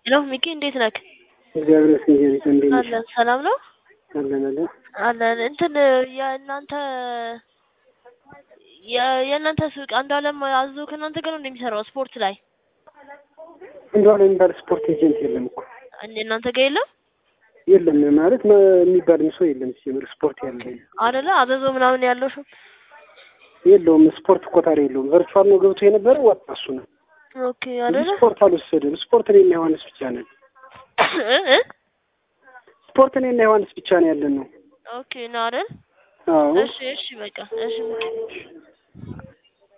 ሄሎ ሚኪ እንዴት ነህ? እግዚአብሔር ይመስገን። ጀሪት እንዴት ነሽ? አለን ሰላም ነው አለን አለን። አለን። እንትን የእናንተ የ- የእናንተ ሱቅ አንዱ አለም አዞ ከእናንተ ጋር ነው እንደሚሰራው ስፖርት ላይ እንደሆነ የሚባል ስፖርት ኤጀንት የለም እኮ እንደ እናንተ ጋር የለም የለም ማለት መ- የሚባልም ሰው የለም። ሲጀምር ስፖርት ያለ አደለ? አዘዞ ምናምን ያለው ሹ የለውም። ስፖርት ቆጣሪ የለውም። ቨርቹዋል ነው ገብቶ የነበረ ወጣ እሱ ነው ኦኬ እንጂ አደለ? ስፖርት አልወሰደም። ስፖርት እኔና ዮሐንስ ብቻ ነን። እ እ ስፖርት እኔና ዮሐንስ ብቻ ነው ያለን ነው። ኦኬ ነው አይደል? አዎ እሺ እሺ በቃ እሺ ሚኪ